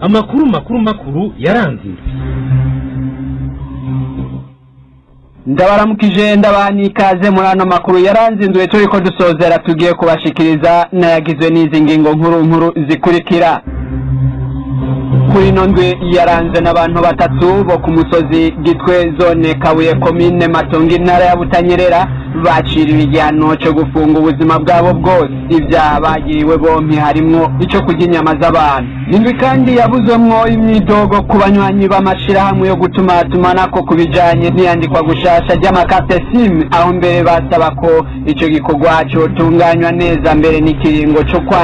amakuru makuru makuru yaranze indwi ndabaramukije ndabaha n'ikaze muri ano makuru yaranze inzu turi ko dusozera tugiye kubashikiriza n'ayagizwe n'izi ngingo nkuru nkuru zikurikira kuri ino ndwi yaranze n'abantu batatu bo ku musozi gitwe zone kabuye komine matongo intara ya butanyerera baciriwe igihano cyo gufunga ubuzima bwabo bwose ibyaha bagiriwe bompi harimwo icyo kurya inyama z'abantu indwi kandi yabuzwemwo imyidogo ku banywanyi b'amashirahamwe yo gutumatumanako ku bijanye n'iyandikwa gushasha ry'amakarte simu aho mbere basaba ko ico gikorwa cotunganywa neza mbere n'ikiringo co kwa